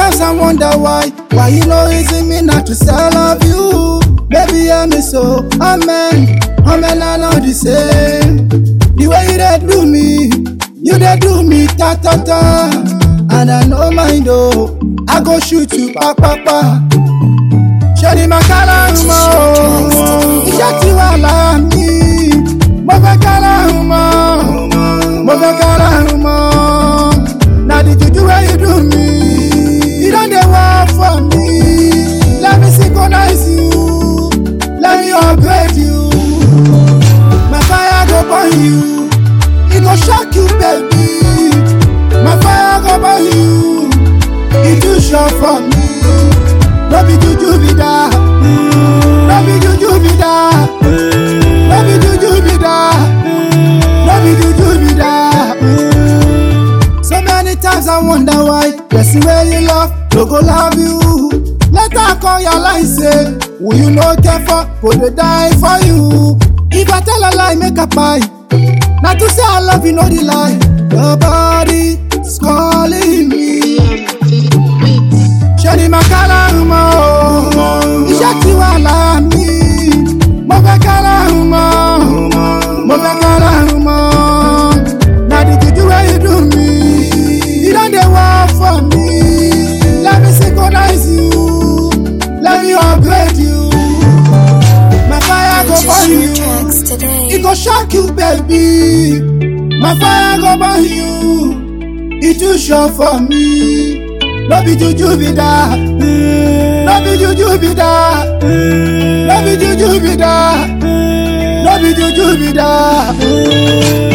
times I wonder why, why you know easy me not to sell love you. Baby, hear me so, amen, amen, I know the same. The way you dey do me, you dey do me ta ta ta. And I no mind oh, I go shoot you pa pa pa. Ṣé máa kálárùn mọ́ o? Iṣẹ́ ti wà lára mi. Mo fẹ́ kálárùn mọ́. Mo fẹ́ kálárùn mọ́. Na the juju wey you do me. You don dey work for me. Let me synchronize you. Let me upgrade you. My fire go burn you. E go shock you baby. My fire go burn you. E too sure for me. No be juju be that. No be juju be that. No be juju be that. No be juju be that. So many times I wonder why person wey you love no go love you. Later come your line say, who you no care for go dey die for you. If I tell a lie, make a pie. Na to say I love you, no the lie. Your body is calling me. Ṣé ni màá kálárùn mọ́ o? Iṣẹ́ ti wà lára mi. Mo fẹ́ kálárùn mọ́. Mo fẹ́ kálárùn mọ́. Na the juju wey you do me. You don dey work for me. Let me synchronize you. Let me upgrade you. My fire go burn Purchase your you. tracks today. It go shock you, baby. My fire go burn you. It too sure for me. No be juju be that. No be juju be that. No be juju be that. No be juju be that.